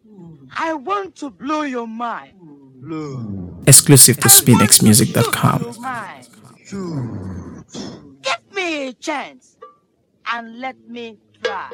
I want to blow your mind. Blow. Exclusive to I want to SpinXmusic.com. shoot your mind. Give me a chance and let me try.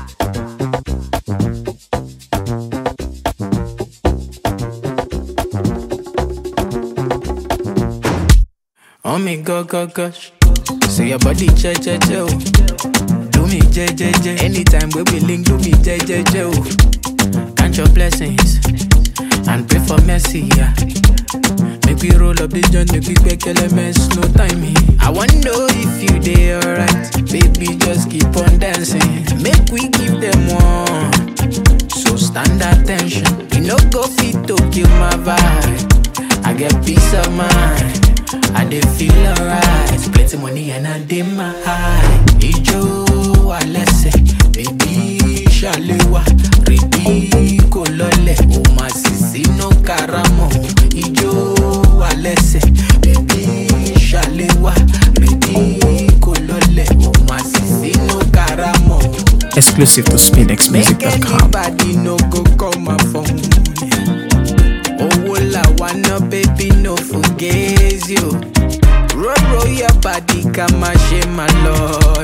Oh me go go gosh. Say your body che che che oh. Do me je je je. Anytime we be link, do me je je je oh. Count your blessings and pray for mercy. Yeah. Make we roll up this joint, make we quick elements, no timing. I wanna know if you dey alright, baby. Just keep on dancing. Make we give them one. So stand attention. You no go fit to kill my vibe. I get peace of mind. I dey feel alright. Plenty money and I dey my high. Ijo alẹ́sẹ̀, baby ṣàlẹ́wà, rèdí kò lọlẹ̀. O máa sì sínú karamọ̀. Ijo alẹ́sẹ̀, baby ṣàlẹ́wà, rèdí kò lọlẹ̀. O máa sì sínú karamọ̀. Exclusive to Make SpinXmusic.com. anybody no go call my phone. Owó la wá ná baby no forget you. Roll roll your body ká má ṣe má lọ.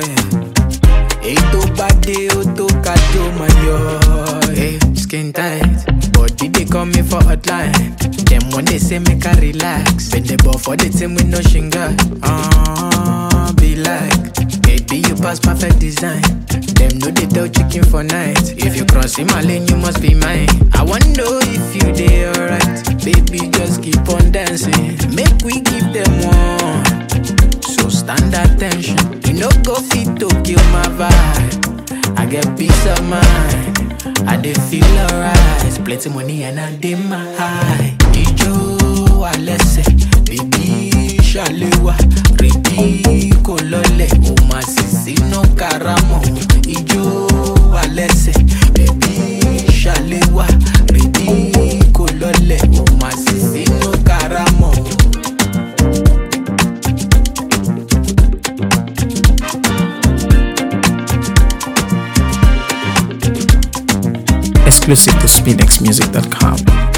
Ètò bá dé ó tó ká tó máa yọ. Hey, Skin tight, body dey call me for hotline. Dem wan dey say make I relax. Bend the ball for the team with no shinga. Uh, be like, baby you pass perfect design. Dem no dey tell chicken for night. If you cross in my lane, you must be mine. I wanna know if you dey alright. Baby, just keep on dancing. Make we give them one. So stand attention. You no go fit to kill my vibe. I get peace of mind. I dey feel alright. Plenty money and I dey my high. Ijo alẹ́sẹ̀, baby ṣàlẹ́wà, rèdí kò lọlẹ̀. O máa sì sínú karamọ̀. Ijo alẹ́sẹ̀, baby ṣàlẹ́wà, rèdí kò lọlẹ̀. O máa sì sínú karamọ̀. Exclusive to SpinXmusic.com.